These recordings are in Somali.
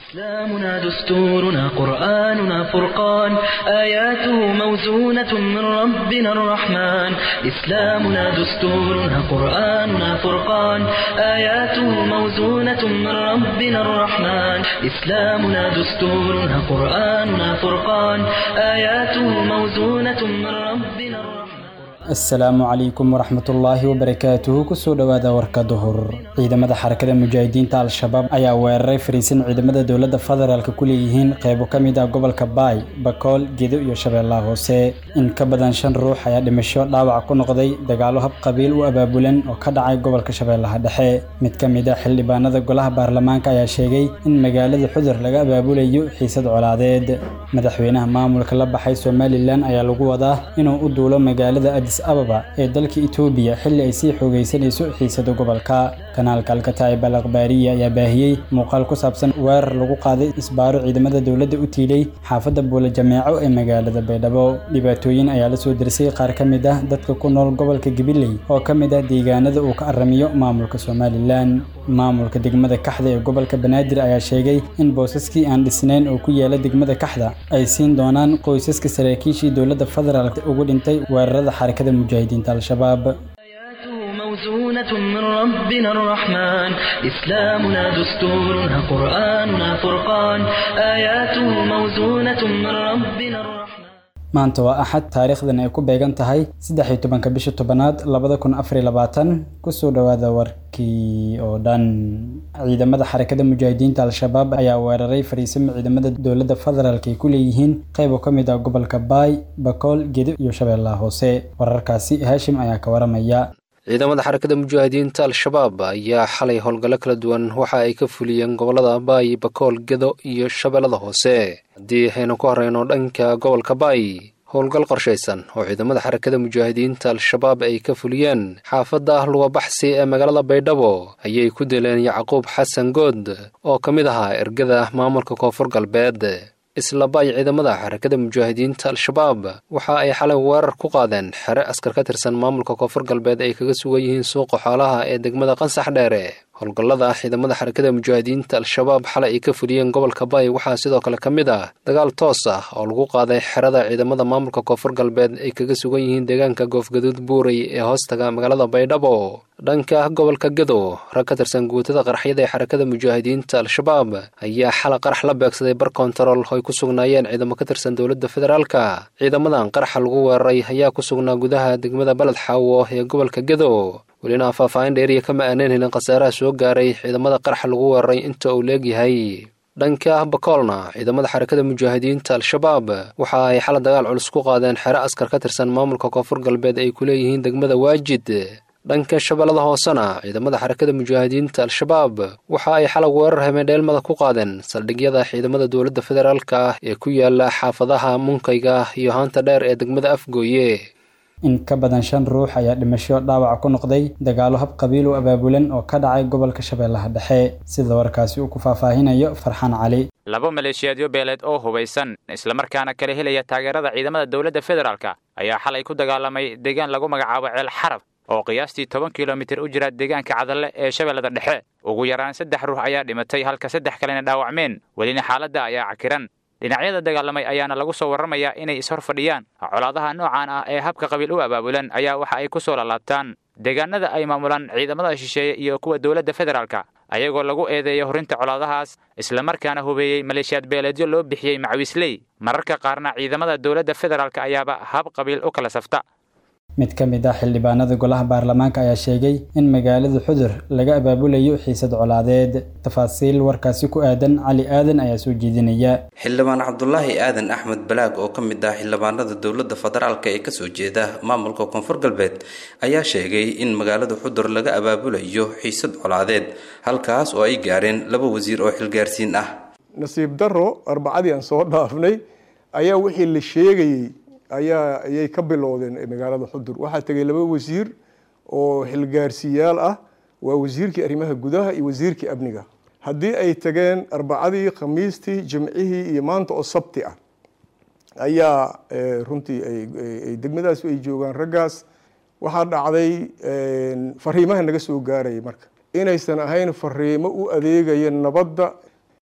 إسلامنا دستورنا قرآننا فرقان آياته موزونة من ربنا الرحمن إسلامنا دستورنا قرآننا فرقان آياته موزونة من ربنا الرحمن إسلامنا دستورنا قرآننا فرقان آياته موزونة من ربنا الرحمن asalaamu calaykum waraxmatullaahi wabarakaatuhu kusoo dhowaada warka duhur ciidamada xarakada mujaahidiinta al-shabaab ayaa weeraray fariisin ciidamada dowladda federaalk ku leeyihiin qeybo ka mid ah gobolka baay bakool gedo iyo shabeellaha hoose in ka badan shan ruux ayaa dhimasho dhaawac ku noqday dagaalo hab qabiil u abaabulan oo ka dhacay gobolka shabeellaha dhexe mid ka mid ah xildhibaanada golaha baarlamaanka ayaa sheegay in magaalada xudur laga abaabulayo xiisad colaadeed madaxweynaha maamulka la baxay somalilan ayaa lagu wadaa inuu u duulo magaalada adis ababa ee dalka itoobiya xilli ay sii xoogaysanayso xiisada gobolka kanaalka alkataa'ib al akhbaariya ayaa baahiyey muuqaal ku saabsan weerar lagu qaaday isbaaro ciidamada dowladda u tiilay xaafadda buula jameeco ee magaalada baydhabo dhibaatooyin ayaa la soo dirsay qaar ka mid ah dadka ku nool gobolka gabiley oo ka mid ah deegaanada uu ka aramiyo maamulka somalilan maamulka degmada kaxda ee gobolka banaadir ayaa sheegay in boosaskii aan dhisnayn oo ku yaala degmada kaxda ay siin doonaan qoysaska saraakiishii dowladda federaalk ugu dhintay weerarada xarakada mujaahidiinta al-shabaab آياته موزونة من ربنا الرحمن إسلامنا دستورنا قرآننا فرقان آياته موزونة من ربنا الرحمن maanta waa axad taariikhdan ay ku beegan tahay saddex iyo tobanka bisha tobanaad labada kun afariyo labaatan kusoo dhowaada warkii oo dhan ciidamada xarakada mujaahidiinta al-shabaab ayaa weeraray fariisimo ciidamada dowladda federaalk ay ku leeyihiin qeyb oo ka mid ah gobolka baay bakool gedo iyo shabeellaha hoose wararkaasi haashim ayaa ka waramaya ciidamada xarakada mujaahidiinta al-shabaab ayaa xalay howlgallo kala duwan waxa ay ka fuliyeen gobollada baay bakool gedo iyo shabeellada hoose haddii aynu ku horeyno dhanka gobolka baay howlgal qorshaysan oo ciidamada xarakada mujaahidiinta al-shabaab ay ka fuliyeen xaafadda lugabaxsi ee magaalada baydhabo ayay ku dileen yacquub xasan good oo ka mid ahaa ergada maamulka koonfur galbeed isla baay ciidamada xarakada mujaahidiinta al-shabaab waxa ay xalay weerar ku qaadeen xere askar ka tirsan maamulka koonfur galbeed ay kaga sugan yihiin suuqa xoolaha ee degmada qansax dheere howlgallada ciidamada xarakada mujaahidiinta al-shabaab xalay ay ka fuliyeen gobolka baay waxaa sidoo kale ka mid ah dagaal toos ah oo lagu qaaday xerada ciidamada maamulka koonfur galbeed ay kaga sugan yihiin deegaanka goofgaduud buurey ee hoostaga magaalada baydhabo dhanka gobolka gedo rag ka tirsan guutada qaraxyada ee xarakada mujaahidiinta al-shabaab ayaa xala qarax la beegsaday bar kontarool oo ay ku sugnaayeen ciidamo ka tirsan dowladda federaalka ciidamadan qaraxa lagu weeraray ayaa ku sugnaa gudaha degmada baled xaawo ee gobolka gedo welina faahfaahin dheeriya kama aaneen helin khasaaraha soo gaaray ciidamada qaraxa lagu weeraray inta uu leegyahay dhanka bakoolna ciidamada xarakada mujaahidiinta al-shabaab waxa ay xala dagaal culus ku qaadeen xere askar ka tirsan maamulka koonfur galbeed ay ku leeyihiin degmada waajid dhanka shabeellada hoosena ciidamada xarakada mujaahidiinta al-shabaab waxa ay xalag weerar hameendheelmada ku qaadeen saldhigyada ciidamada dowladda federaalk ah ee ku yaala xaafadaha munkayga iyo haanta dheer ee degmada afgooye in ka badan shan ruux ayaa dhimasho dhaawac ku noqday dagaalo hab qabiil u abaabulan oo ka dhacay gobolka shabeellaha dhexe sida warkaasi uu ku faahfaahinayo farxaan cali laba maleeshiyaadyo beeleed oo hubaysan islamarkaana kala helaya taageerada ciidamada dowladda federaalka ayaa xalay ku dagaalamay deegaan lagu magacaabo ceel xarab oo qiyaastii toban kilomitir u jira deegaanka cadalle ee shabeellada dhexe ugu yaraan saddex ruux ayaa dhimatay halka saddex kalena dhaawacmeen welina xaaladda ayaa cakiran dhinacyada dagaalamay ayaana lagu soo warramayaa inay ishor fadhiyaan colaadaha noocan ah ee habka qabiil u abaabulan ayaa waxa ay ku soo lalaabtaan deegaanada ay maamulaan ciidamada shisheeye iyo kuwa dowladda federaalka ayagoo lagu eedeeyo horinta colaadahaas islamarkaana hubeeyey maleeshiyaad beeleedyo loo bixiyey macwiisley mararka qaarna ciidamada dowladda federaalk ayaaba hab qabiil u kala safta mid ka mid ah xildhibaanada golaha baarlamaanka ayaa sheegay in magaalada xudur laga abaabulayo xiisad colaadeed tafaasiil warkaasi ku aadan cali aadan ayaa soo jeedinaya xildhibaan cabdulaahi aadan axmed balaag oo ka mid ah xildhibaanada dowladda federaalk ee kasoo jeeda maamulka koonfur galbeed ayaa sheegay in magaalada xudur laga abaabulayo xiisad colaadeed halkaas oo ay gaareen laba wasiir oo xilgaarsiin ah nasiib daro arbacadii aan soo dhaafnay ayaa wixii la sheegayey ayaa ayay ka bilowdeen magaalada xudur waxaa tegay laba wasiir oo xilgaarsiyaal ah waa wasiirkii arrimaha gudaha iyo wasiirkii amniga haddii ay tageen arbacadii khamiistii jimcihii iyo maanta oo sabti ah ayaa runtii ay degmadaas ay joogaan raggaas waxaa dhacday fariimaha naga soo gaaraya marka inaysan ahayn fariimo u adeegaya nabadda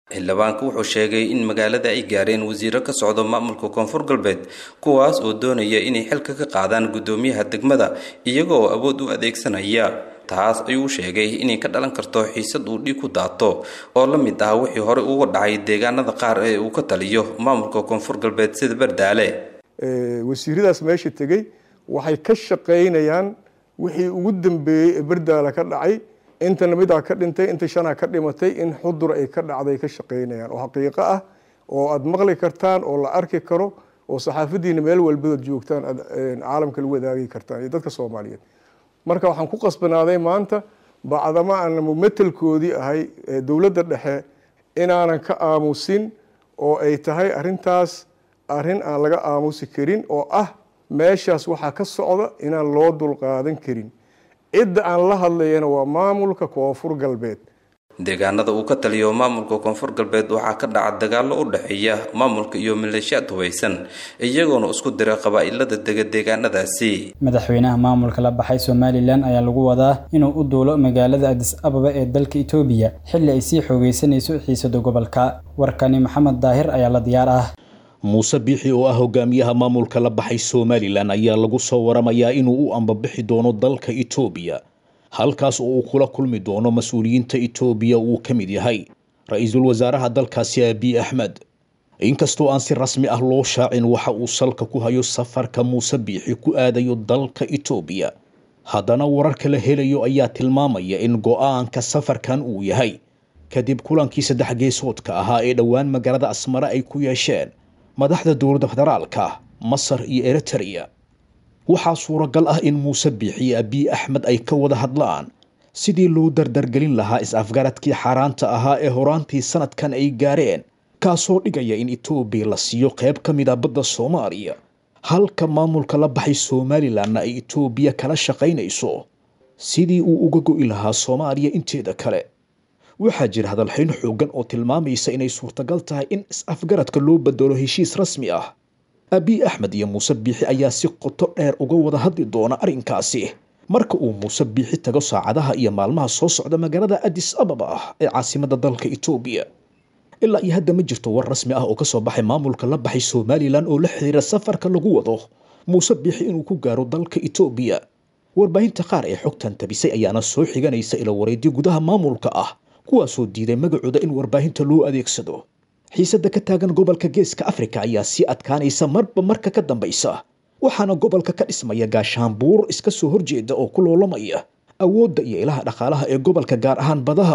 xildhibaanku wuxuu sheegay in magaalada ay gaareen wasiiro ka socdo maamulka koonfur galbeed kuwaas oo doonaya inay xilka ka qaadaan guddoomiyaha degmada iyaga oo awood u adeegsanaya taas ayuu sheegay inay ka dhalan karto xiisad uu dhiig ku daato oo la mid ah wixii horey uga dhacay deegaanada qaar ee uu ka taliyo maamulka koonfur galbeed sida bardaale wasiiradaas meesha tegey waxay ka shaqaynayaan wixii ugu dambeeyey ee bardaale ka dhacay intana midaa ka dhintay inta shanaa ka dhimatay in xudur ay ka dhacday ka shaqaynayaan oo xaqiiqo ah oo aada maqli kartaan oo la arki karo oo saxaafadiina meel walbadood joogtaan aad caalamka lagu wadaagi kartaan iyo dadka soomaaliyeed marka waxaan ku qasbanaaday maanta bacdama aan mumatelkoodii ahay dowladda dhexe inaanan ka aamusin oo ay tahay arintaas arrin aan laga aamusi karin oo ah meeshaas waxaa ka socda inaan loo dulqaadan karin cidda aan la hadlayana waa maamulka koonfur galbeed deegaanada uu ka taliyo maamulka koonfur galbeed waxaa ka dhaca dagaallo u dhexeeya maamulka iyo maleeshiyaad hubaysan iyagoona isku dira qabaa'ilada dega deegaanadaasi madaxweynaha maamulka la baxay somalilan ayaa lagu wadaa inuu u duulo magaalada adis ababa ee dalka itoobiya xilli ay sii xoogeysanayso xiisada gobolka warkani maxamed daahir ayaa la diyaar ah muuse biixi oo ah hogaamiyaha maamulka la baxay somalilan ayaa lagu soo waramayaa inuu u ambabixi doono dalka itoobiya halkaas oo uu kula kulmi doono mas-uuliyiinta itoobiya uu ka mid yahay ra-iisul wasaaraha dalkaasi abiy axmed inkastoo aan si rasmi ah loo shaacin waxa uu salka ku hayo safarka muuse biixi ku aadayo dalka itoobiya haddana wararka la helayo ayaa tilmaamaya in go-aanka safarkan uu yahay kadib kulankii saddex geesoodka ahaa ee dhowaan magaalada asmare ay ku yeesheen madaxda dowladda federaalka masar iyo eritrea waxaa suuragal ah in muuse biixi iyo abiy axmed ay ka wada hadlaan sidii loo dardargelin lahaa is-afgaradkii xaaraanta ahaa ee horaantii sanadkan ay gaareen kaasoo dhigaya in etoobiya la siiyo qayb ka mid a badda soomaaliya halka maamulka la baxay somalilanna ay etoobiya kala shaqaynayso sidii uu uga go'i lahaa soomaaliya inteeda kale waxaa jira hadalxayn xoogan oo tilmaamaysa inay suurtagal tahay in is-afgaradka loo bedelo heshiis rasmi ah abiy axmed iyo muuse biixi ayaa si qoto dheer uga wada hadli doona arrinkaasi marka uu muuse biixi tago saacadaha iyo maalmaha soo socda magaalada adis ababa ah ee caasimadda dalka itoobiya ilaa iyo hadda ma jirto war rasmi ah oo kasoo baxay maamulka la baxay somalilan oo la xiriira safarka lagu wado muuse biixi inuu ku gaaro dalka itoobiya warbaahinta qaar ee xogtan tabisay ayaana soo xiganaysa ila wareedyo gudaha maamulka ah kuwaasoo diiday magacooda in warbaahinta loo adeegsado xiisadda ka taagan gobolka geeska afrika ayaa sii adkaanaysa marba marka ka dambaysa waxaana gobolka ka dhismaya gaashaanbuur iska soo horjeeda oo ku loolamaya awoodda iyo ilaha dhaqaalaha ee gobolka gaar ahaan badaha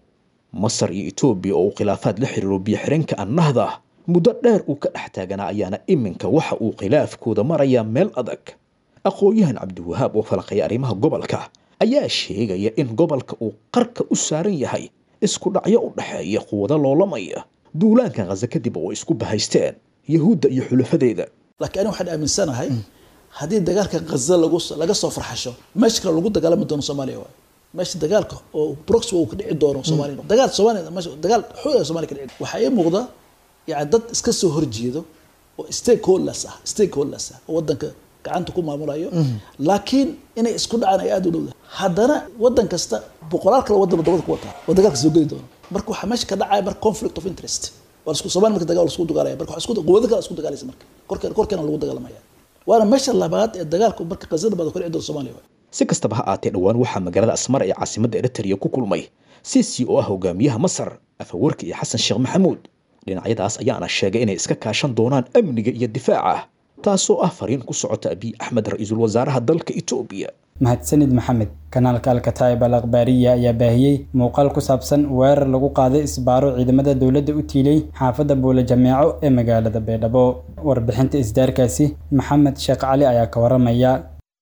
masar iyo etoobiya oo uu khilaafaad la xiriiro biyo-xireenka annahda muddo dheer uu ka dhex taaganaa ayaana iminka waxa uu khilaafkooda marayaa meel adag aqoon-yahan cabdiwahaab oo falaqaya arrimaha gobolka ayaa sheegaya in gobolka uu qarka u saaran yahay isku dhacyo u dhexeeya quwado loolamaya duulaanka khaza kadib oo isku bahaysteen yahuudda iyo xulafadeeda laakiin aniga waxaan aaminsanahay haddii dagaalka khaza laga soo farxasho meesha kale lagu dagaalami doono soomaaliya waay meesha dagaalka oo broxy uu ka dhici doono soomaaliya dagaal soomaaliya meesha dagaal xoog soomaaliya ka dhici waxaa ii muuqda yani dad iska soo horjeedo oo stakeholders ah stakeholders ah oo wadanka gacanta ku maamulayo laakiin inay isku dhacaan ay aada u dhowda haddana wadan kasta boqolaal kale wadan wadamada ku wataa oo dagaalka soo geli doono marka waxaa meesha ka dhacaya marka conflict of interest waa lasku soomaaliya marka dagaal lasku dagaalaya marka waxaa isku quwado kale isku dagaalaysa marka korkeena korkeena lagu dagaalamaya waana meesha labaad ee dagaalku marka qazada baad ka dhici doonto soomaaliya waay si kastaba ha aatee dhowaan waxaa magaalada asmar ee caasimadda eritrea ku kulmay sisi oo ah hogaamiyaha masar afawarki iyo xasan sheekh maxamuud dhinacyadaas ayaana sheegay inay iska kaashan doonaan amniga iyo difaaca taasoo ah fariin ku socota abiy axmed ra-iisul wasaaraha dalka etoobiya mahadsanid maxamed kanaalka alkataib al akhbaariya ayaa baahiyey muuqaal ku saabsan weerar lagu qaaday isbaaro ciidamada dowladda u tiilay xaafadda buule jameeco ee magaalada baydhabo warbixinta isdaarkaasi maxamed sheekh cali ayaa ka waramaya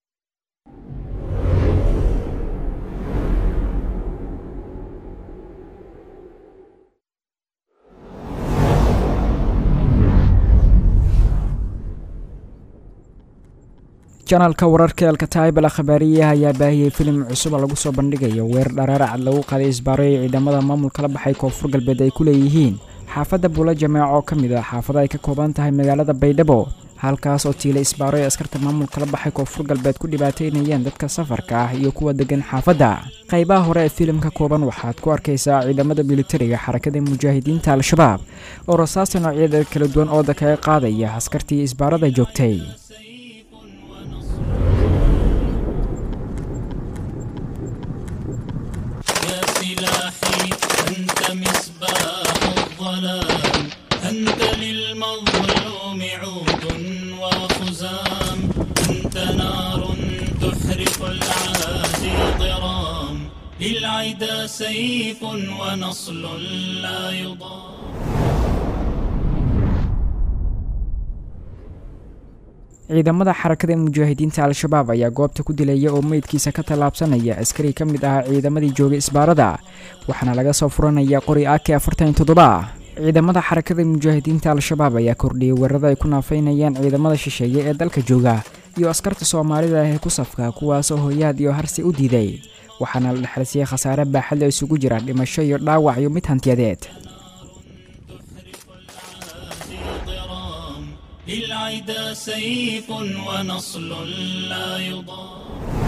janaalka wararka alkataib al akhbaariyaha ayaa baahiyey filim cusub oo lagu soo bandhigayo weer dharaaracad lagu qaaday isbaaro ee ciidamada maamulka la baxay koonfur galbeed ay ku leeyihiin xaafadda buula jameeco oo ka mid ah xaafada ay ka kooban tahay magaalada baydhabo halkaas oo tiila isbaaro ee askarta maamulka la baxay koonfur galbeed ku dhibaateynayeen dadka safarka ah iyo kuwa degan xaafadda qaybaha hore ee filimka kooban waxaad ku arkaysaa ciidamada militariga xarakada mujaahidiinta al-shabaab oo rasaasta noocyada kala duwan ooda kaga qaadaya askartii isbaarada joogtay يا سلاحي أنت مصباح الظلام أنت للمظلوم عود وخزام أنت نار تحرق العادي ضرام للعدا سيف ونصل لا يضام ciidamada xarakada mujaahidiinta al-shabaab ayaa goobta ku dilaya oo meydkiisa ka tallaabsanaya askari ka mid ahaa ciidamadii joogay isbaarada waxaana laga soo furanaya qori ake afartan toddoba ciidamada xarakada mujaahidiinta al-shabaab ayaa kordhiyay weerarada ay ku naafaynayaan ciidamada shisheeye ee dalka jooga iyo askarta soomaalida ah ee ku safka kuwaasoo hooyaad iyo harsi u diiday waxaana la dhexalsiiyey khasaare baaxad la isugu jira dhimasho iyo dhaawac iyo mid hantiyadeed للعدا سيف ونصل لا يضام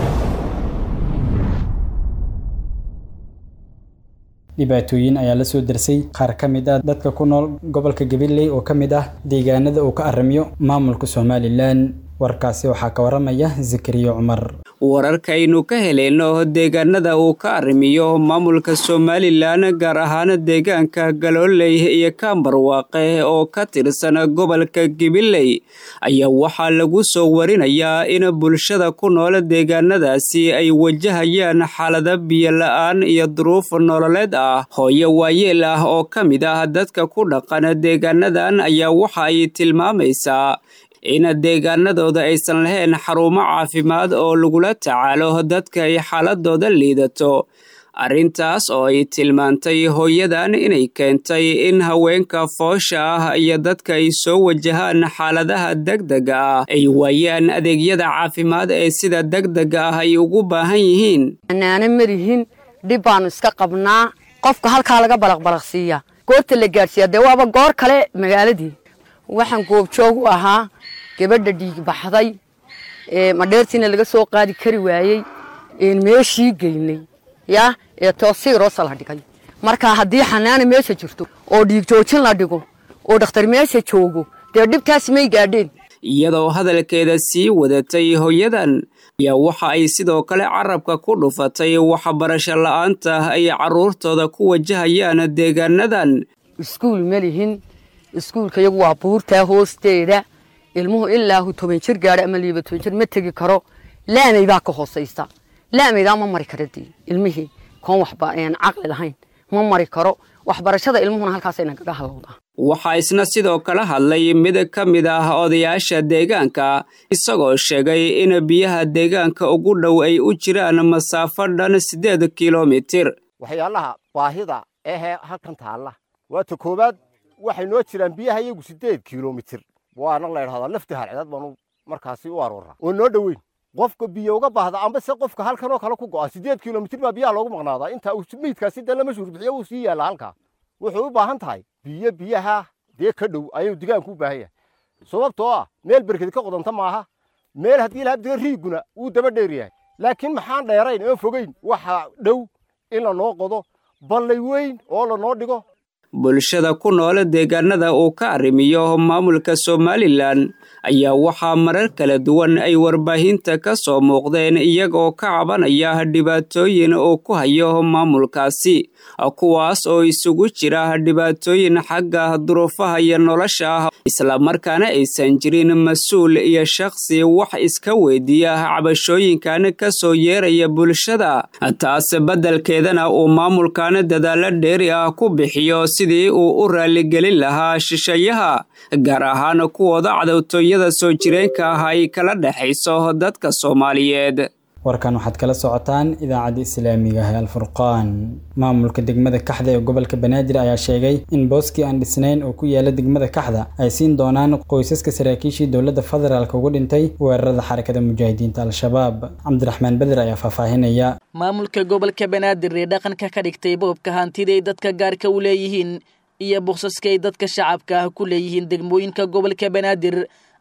dhibaatooyin ayaa la soo darsay qaar ka mid ah dadka ku nool gobolka gabiley oo ka mid ah deegaanada uu ka aramiyo maamulka somalilan warkaasi waxaa ka waramaya zakariya cumar wararkaynu ka heleyno deegaanada uu ka arrimiyo maamulka somalilan gaar ahaan deegaanka galooley iyo kaambarwaaqe oo ka tirsan gobolka gibiley ayaa waxaa lagu soo warinayaa in bulshada ku nool deegaanadaasi ay wajahayaan xaalada biyola-aan iyo duruuf nololeed ah hooyo waayeel ah oo ka mid ah dadka ku dhaqan deegaanadan ayaa waxa ay tilmaamaysaa in deegaanadooda aysan lahayn xarumo caafimaad oo lagula tacaalo dadka ay xaaladooda liidato arrintaas oo ay tilmaantay hooyadan inay keentay in haweenka foosha ah iyo dadka ay soo wajahaan xaaladaha degdega ah ay waayaan adeegyada caafimaad ee sida degdega ah ay ugu baahan yihiin anaana marihin dhib baanu iska qabnaa qofka halkaa laga balaqbalaqsiiya goorta la gaadhsiiya dee waaba goor kale magaaladii waxaan goobjoog u ahaa gabadha dhiig baxday madheertiina laga soo qaadi kari waayey meeshii geynay ya ee toosiiroosa la dhigay marka haddii xanaana meesha jirto oo dhiig joojin la dhigo oo dhakhtar meesha joogo dee dhibtaas may gaadheen iyadoo hadalkeeda sii wadatay hooyadan ayaa waxa ay sidoo kale carabka ku dhufatay waxbarasho la-aanta ay carruurtooda ku wajahayaan deegaanadan iskuul ma lihin iskuulka iyagu waa buurtaa hoosteeda ilmuhu ilaahu toban jir gaadha ama liiba toban jir ma tegi karo laamay baa ka hoosaysa laamaydaa ma mari kara dee ilmihii koon waxba caqli lahayn ma mari karo waxbarashada ilmuhuna halkaasay nagaga halowdaa waxaa isna sidoo kale hadlay mid ka mid ah odayaasha deegaanka isagoo sheegay in biyaha deegaanka ugu dhow ay u jiraan masaafo dhan siddeed kilomitir waxyaalaha baahida ehee halkan taalla waata koowaad waxay noo jiraan biyaha iyagu siddeed kilomitir waana la ydhahdaa lafti harceed baanu markaasi u aroorraa oo noo dhoweyn qofka biyo uga baahda amba se qofka halkan oo kale ku go'a siddeed kilomitir baa biyaha loogu maqnaadaa intaa meydkaasi dee lama shuurbixiyo wuu sii yaalla halkaa wuxuu u baahan tahay biyo biyaha dee ka dhow ayuu digaanku u baahan yahay sababtoo ah meel berked ka qodanta maaha meel haddii lahabdiga riiguna wuu daba dheer yahay laakiin maxaan dheerayn oon fogeyn waxa dhow in lanoo qodo ballay weyn oo lanoo dhigo bulshada ku nool deegaanada uu ka arrimiyo maamulka somalilan ayaa waxaa marar kala duwan ay warbaahinta ka soo muuqdeen iyagoo ka cabanaya dhibaatooyin uu ku hayo maamulkaasi kuwaas oo isugu jira dhibaatooyin xagga duruufaha iyo nolosha ah islamarkaana aysan jirin mas-uul iyo shakhsi wax iska weydiiya cabashooyinkan ka soo yeeraya bulshada taas beddelkeedana uu maamulkan dadaalo dheeri ah ku bixiyo sidii uu u raaligelin lahaa shisheeyaha gaar ahaan kuwooda cadowtooyada soo jireenka ah ay kala dhexayso dadka soomaaliyeed warkan waxaad kala socotaan idaacadda islaamiga ah ee alfurqaan maamulka degmada kaxda ee gobolka banaadir ayaa sheegay in booskii aan dhisnayn oo ku yaala degmada kaxda ay siin doonaan qoysaska saraakiishii dowladda federaalk ugu dhintay weerarada xarakada mujaahidiinta al-shabaab cabdiraxmaan beder ayaa faahfaahinaya maamulka gobolka banaadir ee dhaqanka ka dhigtay boobka hantiday dadka gaarka u leeyihiin iyo boksaskay dadka shacabka ah ku leeyihiin degmooyinka gobolka banaadir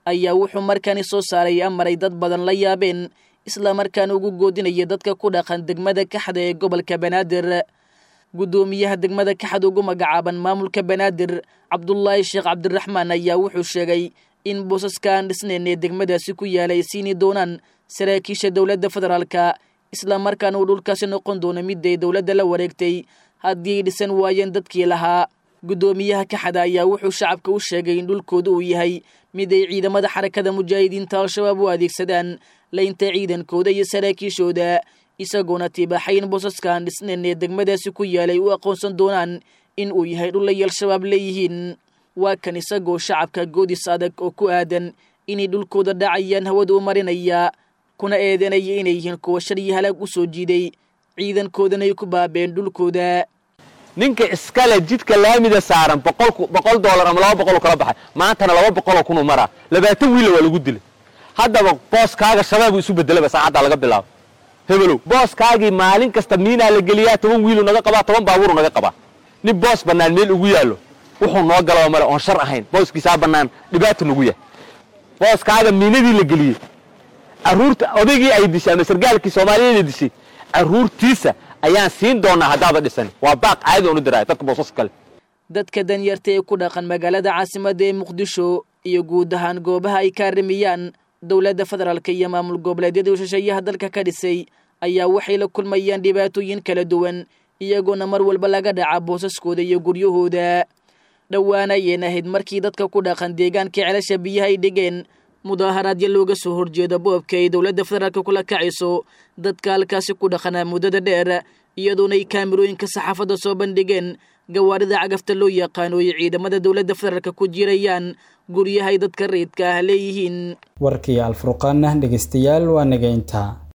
ayaa wuxuu markani soo saaray amaray dad badan la yaabeen islamarkaana ugu goodinaya dadka ku dhaqan degmada kaxda ee gobolka banaadir guddoomiyaha degmada kaxad ugu magacaaban maamulka banaadir cabdulaahi sheekh cabdiraxmaan ayaa wuxuu sheegay in boosaska aan dhisnayn ee degmadaasi ku yaalay siini doonaan saraakiisha dowladda federaalka islamarkaana uu dhulkaasi noqon doono miday dowladda la wareegtay haddii ay dhisan waayeen dadkii lahaa guddoomiyaha kaxada ayaa wuxuu shacabka u sheegay in dhulkooda uu yahay mid ay ciidamada xarakada mujaahidiinta al-shabaab u adeegsadaan laynta ciidankooda iyo saraakiishooda isagoona tiibaaxay in boosaskaan dhisnayn ee degmadaasi ku yaalay u aqoonsan doonaan in uu yahay dhulay al-shabaab leeyihiin waa kan isagoo shacabka goodis adag oo ku aadan inay dhulkooda dhacayaan hawada u marinaya kuna eedanaya inay yihiin kuwa sharyi halaag u soo jiiday ciidankoodana ay ku baabeen dhulkooda ninka iskale jidka laamida saaran boqol doolar ama laba boqoloo kala baxay maantana laba boqoloo kunuu maraa labaatan wiilla waa lagu dilay haddaba booskaaga shabaabuu isu bedelaba saacaddaa laga bilaabo hebelow booskaagii maalin kasta miinaa la geliyaa toban wiiluu naga qabaa toban baabuuru naga qabaa nin boos bannaan meel ugu yaallo wuxuu noo galaba male oon shar ahayn booskiisaa bannaan dhibaata nagu yahay booskaaga miinadii la geliyey carruurta odaygii ay dishay ama sargaalkii soomaaliyeed ay dishay carruurtiisa ayaan siin doonaa haddaaba dhisan waa baaq caadi oonu diraya dadka boosas kale dadka danyarta ee ku dhaqan magaalada caasimadda ee muqdisho iyo guud ahaan goobaha ay kaarimiyaan dowladda federaalka iyo maamul goboleedyada shisheeyaha dalka ka dhisay ayaa waxay la kulmayaan dhibaatooyin kala duwan iyagoona mar walba laga dhaca boosaskooda iyo guryahooda dhowaana ayeen ahayd markii dadka ku dhaqan deegaankai celasha biyaha ay dhigeen mudaaharaadyo looga soo horjeeda boobka ay dowladda federaalka kula kacayso dadka halkaasi ku dhaqanaa muddada dheer iyadoona ay kaamirooyinka saxaafadda soo bandhigeen gawaarida cagafta loo yaqaano ay ciidamada dowladda federaalka ku jirayaan guryahay dadka rayidka ah leeyihiin warkii alfurqaana dhegeystayaal waa nageynta